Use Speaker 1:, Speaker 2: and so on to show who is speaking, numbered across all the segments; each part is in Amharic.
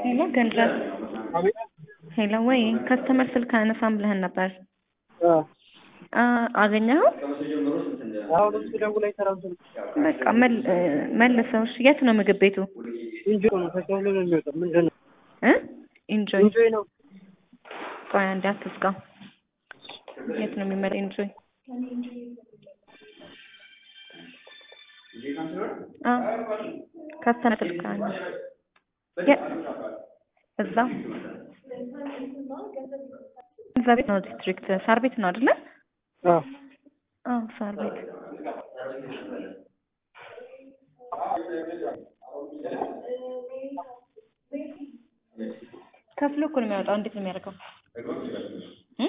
Speaker 1: ሄሎ ገንዘብ ሄሎ ወይ ከስተመር ስልክ አነሳም ብለህን ነበር አገኘኸው?
Speaker 2: አሁን እሱ ደውሎ አይሰራም ስልክ።
Speaker 1: በቃ መል- መልሰው። እሺ የት ነው ምግብ ቤቱ?
Speaker 2: ኢንጆይ ነው ተከፍሎ ነው የሚወጣው። ምንድን ነው
Speaker 1: እ ኢንጆይ
Speaker 2: ኢንጆይ ነው።
Speaker 1: ቆይ አንዴ አትዝጋው። የት ነው የሚመጣው ኢንጆይ? አዎ ከስተመር ስልክ አለ። የ- እዛው እዛ ቤት ነው ዲስትሪክት ሳር ቤት ነው አይደለ?
Speaker 2: አዎ
Speaker 1: አዎ ሳር ቤት ከፍሎ እኮ ነው የሚያወጣው። እንዴት ነው የሚያደርገው? እ?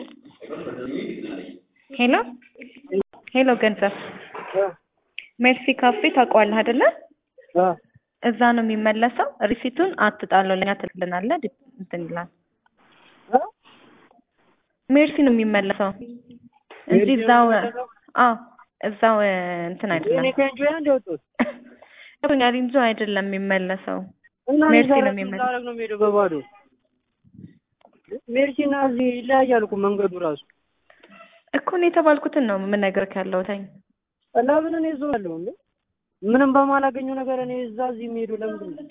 Speaker 1: ሄሎ ሄሎ ገንዘብ ሜርሲ ካፌ ታውቀዋለህ አይደለ?
Speaker 2: አዎ
Speaker 1: እዛ ነው የሚመለሰው። ሪሲቱን አትጣለው ለኛ ትልልናለህ። ዲ- እንትን ይላል።
Speaker 2: እ?
Speaker 1: ሜርሲ ነው የሚመለሰው እንጂ
Speaker 2: ሜርሲ ነው
Speaker 1: እዛው
Speaker 2: የሚመለሰው?
Speaker 1: አዎ እዛው እ፣ እንትን አይደለም
Speaker 2: እኔ ከኢንጆይ አንድ ያወጡት
Speaker 1: ገብቶኛል። እንጂ አይደለም የሚመለሰው
Speaker 2: እና
Speaker 1: ሜርሲ
Speaker 2: ሜርሲ
Speaker 1: ነው የሚመለሰው።
Speaker 2: ላደርግ ነው የሚሄደው በባዶ ሜርሲ እና እዚህ ይለያያል እኮ መንገዱ ራሱ
Speaker 1: እኮ እኔ የተባልኩትን ነው የምነግርህ ያለው ተኝ
Speaker 2: እና ምን እኔ እዛው ያለው እንዴ ምንም በማላገኘው ነገር እኔ እዛ እዚህ የሚሄዱ ለምንድን ነው?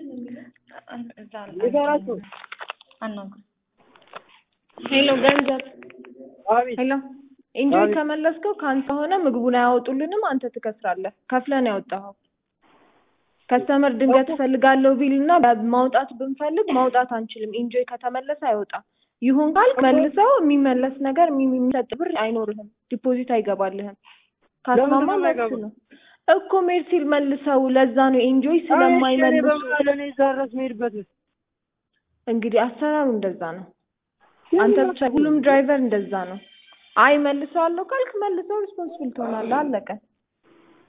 Speaker 2: ንገራቸው።
Speaker 1: አናግር
Speaker 3: ሄሎ ገንዘብ
Speaker 2: አቤት
Speaker 3: ሄሎ ኢንጆይ
Speaker 2: አቤት።
Speaker 3: ከመለስከው ከአንተ ሆነ ምግቡን አያወጡልንም፣ አንተ ትከስራለህ። ከፍለህ ነው ያወጣኸው። ከስተመር ድንገት እፈልጋለሁ ቢልና ማውጣት ብንፈልግ ማውጣት አንችልም። ኢንጆይ ከተመለሰ አይወጣም። ይሁን ካልክ መልሰው የሚመለስ ነገር የሚ- የሚሰጥ ብር አይኖርህም። ዲፖዚት አይገባልህም። ካስማማ
Speaker 2: ለምንድን ነው
Speaker 3: መልስ
Speaker 2: የማይገባው?
Speaker 3: ነው እኮ ሜርሲል መልሰው። ለዛ ነው ኢንጆይ ስለማይመልሱ
Speaker 2: በመሀል እኔ እዛ ድረስ የምሄድበት
Speaker 3: እንግዲህ አሰራሩ እንደዛ ነው። አንተ ብቻ ሁሉም ድራይቨር እንደዛ ነው። አይ መልሰዋለሁ ካልክ መልሰው ሪስፖንስብል ትሆናለህ። አለቀ።